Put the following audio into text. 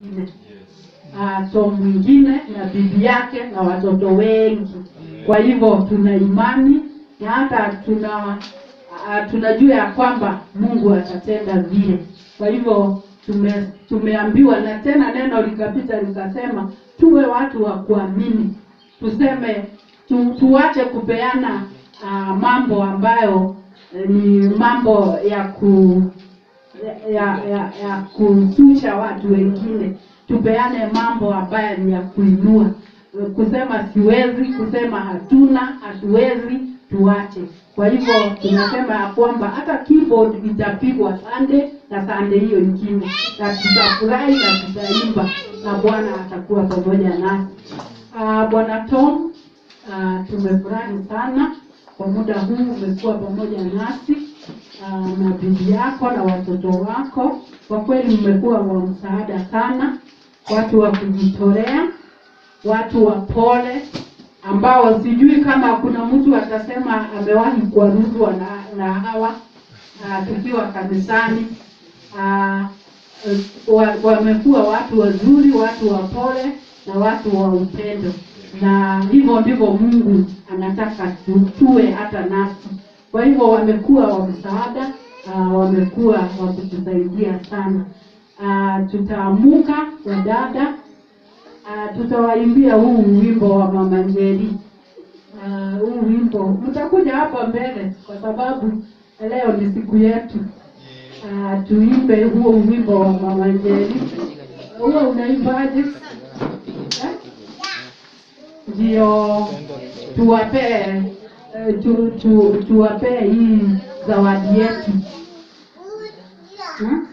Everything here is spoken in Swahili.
uh, Tom mwingine na bibi yake na watoto wengi. Kwa hivyo tuna imani na hata tuna uh, tunajua ya kwamba Mungu atatenda vile. Kwa hivyo tume, tumeambiwa na tena neno likapita likasema tuwe watu wa kuamini, tuseme tu, tuache kupeana uh, mambo ambayo eh, ni mambo ya ku ya, ya, ya kushusha watu wengine, tupeane mambo ambayo ni ya kuinua. Kusema siwezi, kusema hatuna, hatuwezi, tuache. Kwa hivyo tunasema ya kwamba hata keyboard itapigwa Sunday na Sunday hiyo ingine, na tutafurahi na tutaimba na Bwana atakuwa pamoja nasi. Uh, Bwana Tom, uh, tumefurahi sana kwa muda huu umekuwa pamoja nasi uh, na bibi yako na watoto wako. Kwa kweli mmekuwa wa msaada sana, watu wa kujitolea, watu wa pole, ambao sijui kama kuna mtu atasema amewahi kuaruzwa na, na hawa uh, tukiwa kanisani uh, wa- wamekuwa watu wazuri, watu wa pole na watu wa upendo, na hivyo ndivyo Mungu anataka tu- tuwe hata nasi. Kwa hivyo wamekuwa wa msaada, uh, wamekuwa wa kutusaidia sana. Uh, tutaamuka wa dada, uh, tutawaimbia huu wimbo wa Mama Njeri. Uh, huu wimbo mtakuja hapa mbele kwa sababu leo ni siku yetu. Uh, tuimbe huo wimbo wa Mama Njeri. Huo unaimbaje? Eh? Ndio tuwapee eh, tu, tu, tuwapee hii zawadi yetu. Hmm?